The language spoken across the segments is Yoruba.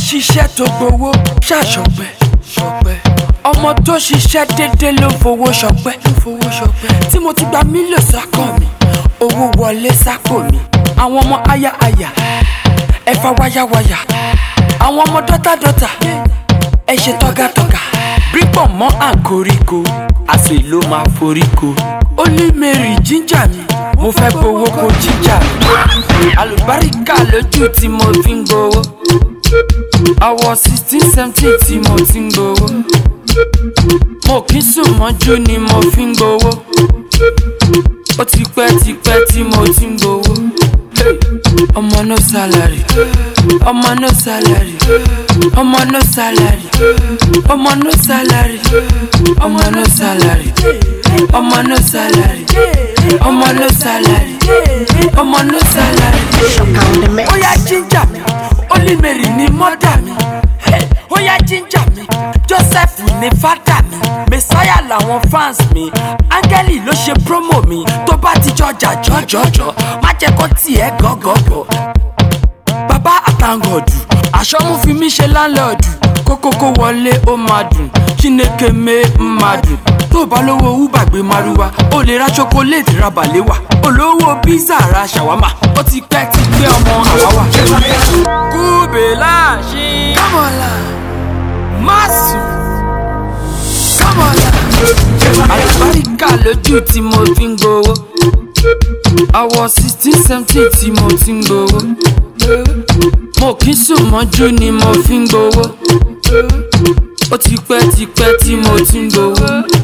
ṣiṣẹ́ tó gbowó ṣàṣọpẹ́ ṣọpẹ́ ọmọ tó ṣiṣẹ́ déédéé ló fowó ṣọpẹ́ ló fowó ṣọpẹ́ tí mo ti gba mílíọ̀nù sákọ̀ mi owó wọlé sápò mi àwọn ọmọ aya aya ẹ̀fà wáyàwáyà àwọn ọmọ dọ́tàdọ́tà ẹ ṣe tọ́gàtọ́gà bípọ̀ mọ́ àǹkoríko àṣẹ ló máa foríko ó ní mary jíjà mi mo fẹ́ gbowó kó jíjà mi àlùbáríkà lójú tí mo fi ń gbowó àwọ̀ sixteen seventeen tí mo ti ń gbowó mo kì í sùn mọ́jú ni mo fi ń gbowó ó ti pẹ́ ti pẹ́ tí mo ti ń gbowó ọmọ no salary ọmọ no salary ọmọ no salary ọmọ no salary ọmọ no salary ọmọ no salary ọmọ no salary ọmọ no salary. on the mix. ó yá jíjà mi olímèrì ni mọ́dà mi Hey, ó yá jíjà mi joseph ni fádà mi messiah làwọn fans mi áńgẹ́lì ló ṣe promo mi tó bá ti jọjà jọjọjọ má jẹ́ kó tiẹ̀ gọ́gọ́gọ́ bàbá àtàngọ̀dù àṣọmú fi mí ṣe láńlọ́ọ̀dù kókókó wọlé ó máa dùn chineke mé ń máa dùn tó bá lówó uber gbé maruwa ó lè ra chocolate ra balewa olówó pizza ra shawama ó ti pẹ́ ti gbé ọmọ àwáwá. kúbélà ṣí. kámọ́lá máàsù kámọ́lá. àlùbáríkà lójú tí mo fi ń gbowó àwọ̀ sixteen seventeen tí mo ti ń gbowó mo kì í sùn mọ́jú ni mo fi ń gbowó ó ti pẹ́ ti pẹ́ tí mo ti ń gbowó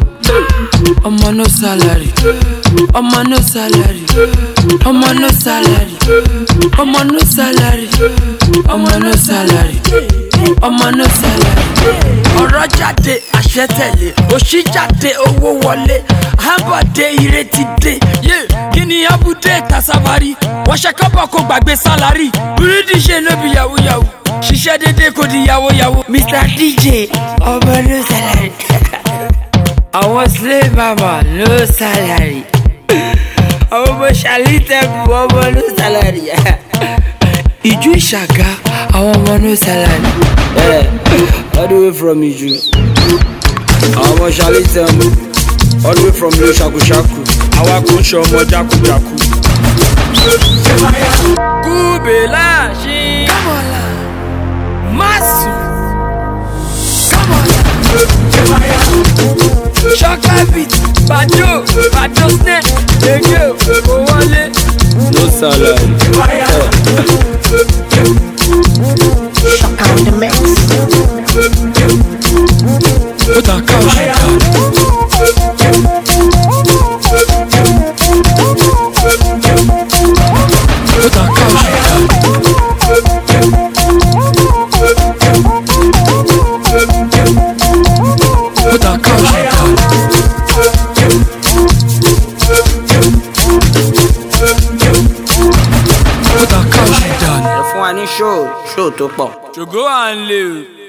ọmọ no salary ọmọ no salary ọmọ no salary ọmọ no salary ọmọ no salary ọmọ no salary ọ̀rọ̀ jáde àṣẹ tẹ̀lé òṣì jáde owó wọlé àbọ̀dé ìrètí dé yé kí ni abúdé tasabari wọ́n ṣe kọ́bọ̀ kó gbàgbé sálárì bírídì ṣe ló bi yahoo yahoo ṣiṣẹ́ déédéé kò di yahoo yahoo. mr dj ọmọ no salary àwọn slave mama no salary àwọn ọmọ ṣàlítẹ̀kù ọmọ no salary ìjú ìṣàgá àwọn ọmọ no salary. all the way from Iju. Àwọn ọmọ ṣalé tẹ̀mú. All the way from Lo Ṣakuṣaku. Àwa kò ń ṣe ọmọ jákujàku. kúbélà ṣí. kámọ́lá máàsù kámọ́lá. ṣọ́kábìt bàjọ́ bàjọ́ snẹ́ èké kò wọlé. No salary. Shock on the mix. ó ta káwọ́ ṣe ká. ó ta káwọ́ ṣe ká. ó ta káwọ́ ṣe ká. ó ta káwọ́ ṣe ká. Ẹ fún wa ní ṣóò ṣóò tó pọ̀. ṣògo à ń lè o.